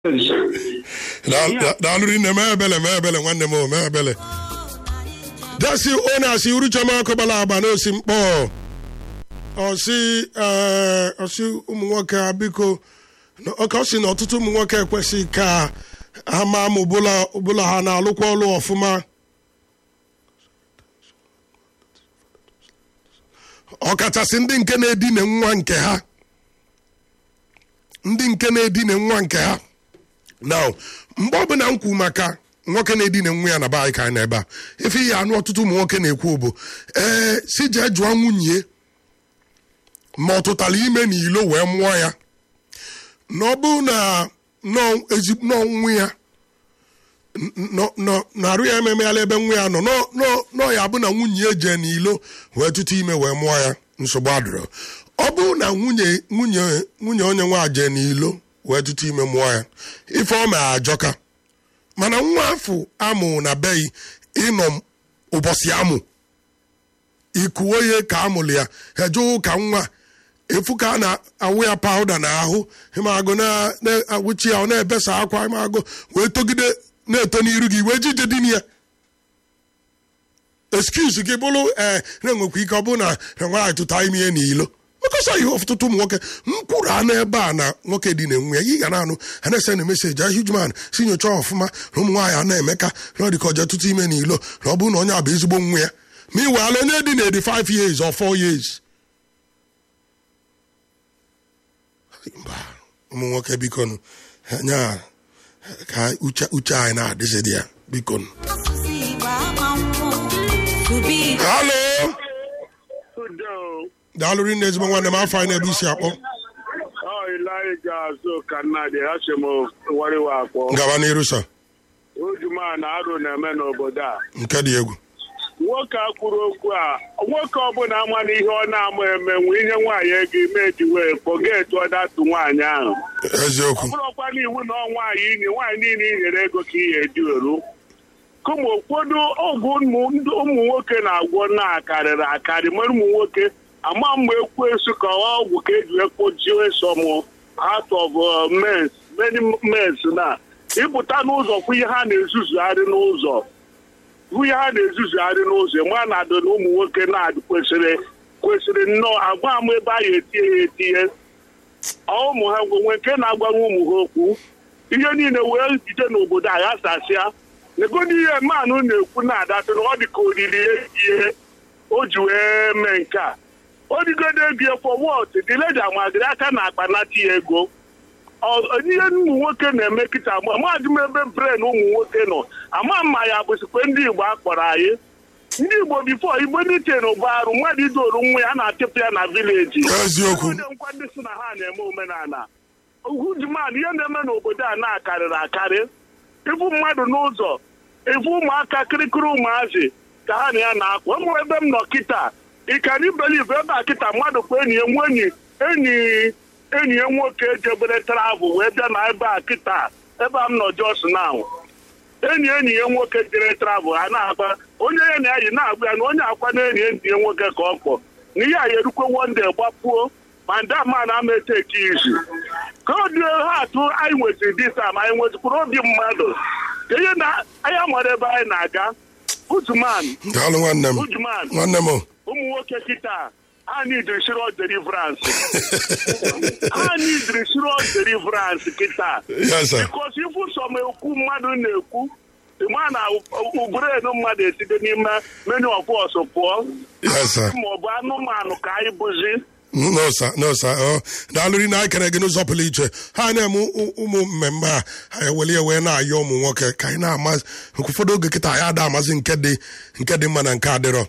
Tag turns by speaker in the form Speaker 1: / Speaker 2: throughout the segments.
Speaker 1: daalụ rinne mee ebele mee ebele nwanne m o mee ebele dasi onye asị uruchama akụbala agba n'osi mkpọ ọsị ee ọsị ụmụ nwoke a biko ọka ọ sị na ọtụtụ ụmụ nwoke ekwesịghị ka ha maa ma ọbụla ha na-alụkwa ọlụ ọfụma ọkachasị ndị nke na-edine nwa nke ha ndị nke na-edine nwa nke ha now mgbe ọbụla m kwu maka nwoke na-edine nwa ya na be anyị ka anyị n'ebe a efe ihe anụ ọtụtụ ụmụ nwoke na-ekwu bụ ee si jee jụọ nwunye ma ọ tụtara ime n'ilo wee mụọ ya na ọ bụ na n'ọnwụ ya na-arụ ya ememeghala ebe nwa ya nọ nọ ya bụ na nwunye ya jee n'ilo wee tụtụ ime wee mụọ ya nsogbu adịrọ ọ bụ na nwunye nwunye nwunye onye nwa jee n'ilo wee tụtụ ime mụọ ya ife ọ ma ajọka mana nwa afọ amụ na beghị ịnọ ụbọchị amụ ikuo ihe ka amụrụ ya eje ụka nwa efu ka a na-awụ ya pawuda n'ahụ ịmagụ na-awụchi ya ọ na-ebesa akwa ịmagụ wee togide na-eto n'iru gị wee jije dị ya excuse gị bụrụ ee na-enwekwa ike ọ bụrụ na na nwaanyị tụta ime ihe n'ilo mekọsa ihe ọtụtụ ụmụ nwoke mkwuru anụ ebe a na nwoke dị na-enwe ya ị ga na-anụ ha na-ese na meseji ahijman si nyochaa ọfụma na ụmụ nwaanyị a na-emeka na ọ dị ka ọja tụtụ ime n'ilo na ọ bụrụ na onye a bụ ezigbo nwa ya ma ị weala onye dị na 85 years or 4 years mba ụmụ nwoke bikonu anya ka uche anyị na-adịzi dị ya bikonu halo daalụ rinne ezigbo nwanne m afọ anyị na-ebe isi akpọ ngaba n'iru sa
Speaker 2: ojuma na arụ na-eme n'obodo a
Speaker 1: nke dị egwu
Speaker 2: nwoke a kwuru okwu a nwoke ọbụla ama na ihe ọ na-ama eme nwe ihe nwaanyị ego ime ji wee kpọgetu ọdatụ nwaanyị ahụ
Speaker 1: eziokwu
Speaker 2: ọ bụrụkwa n'iwu na ọ nwaanyị inye nwaanyị niile inyere ego ka ihe eji eru kụma ụfọdụ ọgwụ ụmụ nwoke na-agwọ na-akarịrị akarị mere ụmụ nwoke ama mgbe ekwensu ka ọgwụ ka eji ekpochie sọmụ out of mens many mens na ịpụta n'ụzọ kwụ ihe ha na-ezuzugharị n'ụzọ hụ ihe ha na-ezuzugharị n'ụzọ ma na adị na ụmụ nwoke na-adị kwesịrị kwesịrị nnọọ agwa ama ebe a ya etinye ya etinye ụmụ ha nwe nke na-agbanwe ụmụ ha okwu ihe niile wee jide n'obodo a ya sasịa negodi ihe mmanụ na-ekwu na-adatụ na ọ dị ka olili ihe o ji wee mee nke a o digodo ego for what the lady amagiri aka na akpanata ya ego ihe ụmụ nwoke na-eme kịta mahadụ m ebe bren ụmụ nwoke nọ ama mma ya bụsikwa ndị igbo akpọrọ anyị ndị igbo bifo igbo ndị chen bụ arụ mmadụ idoru nwa ya na-achịpụ ya na vileji
Speaker 1: eziokwu
Speaker 2: nkwa ndị si na ha na-eme omenala ujuman ihe na-eme n'obodo a na-akarịrị akarị ịfụ mmadụ n'ụzọ ịfụ ụmụaka kirikiri ụmụazị ka ha na ya na-akwa ụmụ ebe m nọ kịta ịkara ibeliv ebe a kịta mmadụ kwa enyi ya nwe enyi enyi enyi ya nwoke jebere travel wee bịa na ebe a kịta ebe a m nọ jos now enyi enyi ya nwoke jere travel ha na-agba onye ya na ya yi na-agba ya na onye akwa na enyi enyi ya nwoke ka ọ kpọ na ihe a ya erukwe wonde gbapuo ma ndị ama na ama eteki izu ka ọ dị ha atụ anyị nwetiri disa ma anyị nwetikwuru obi mmadụ ka ihe na anya mara ebe anyị na-aga ujuman
Speaker 1: daalụ nwanne m
Speaker 2: ujuman
Speaker 1: nwanne m
Speaker 2: ụmụ nwoke kịta ha nidiri shiro deliverance ha nidiri shiro deliverance kịta
Speaker 1: yes sir
Speaker 2: bikos ifu sọm ekwu mmadụ na-ekwu ma na ugburenu mmadụ esite n'ime menu ọbọs pụọ
Speaker 1: yes sir
Speaker 2: maọbụ anụmanụ ka anyị bụzi
Speaker 1: no sir no sir ọ daalụ rinne anyị kere gị n'ụzọ pụrụ iche ha na-eme ụmụ mmemme a ha eweli ewe na-ayọ ụmụ nwoke ka anyị na-amazi ụfọdụ oge kịta anyị ada amazi nke dị nke dị mma na nke adịrọ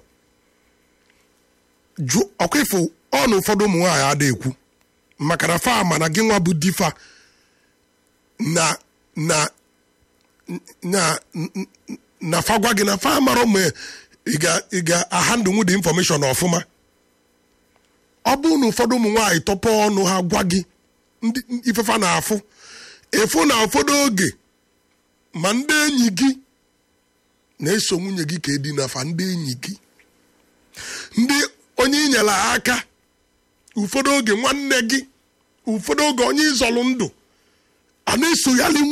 Speaker 1: jụ ọkwa ịfụ ọnụ ụfọdụ ụmụ nwaanyị ada ekwu maka na fa ma na gị nwa bụ difa na na na na fa gwa gị na fa mara mgbe ị ga-ahandụ nwu dị infọmeshọn ọfụma ọ bụrụ na ụfọdụ ụmụ nwaanyị tọpọ ọnụ ha gwa gị ndị ifefa na-afụ efu na ụfọdụ oge ma ndị enyi gị na-eso nwunye gị ka edinafa ndị enyi gị ndị onye inyere aka ụfọdụ oge nwanne gị ụfọdụ oge onye ịzọlụ ndụ a na-esoghali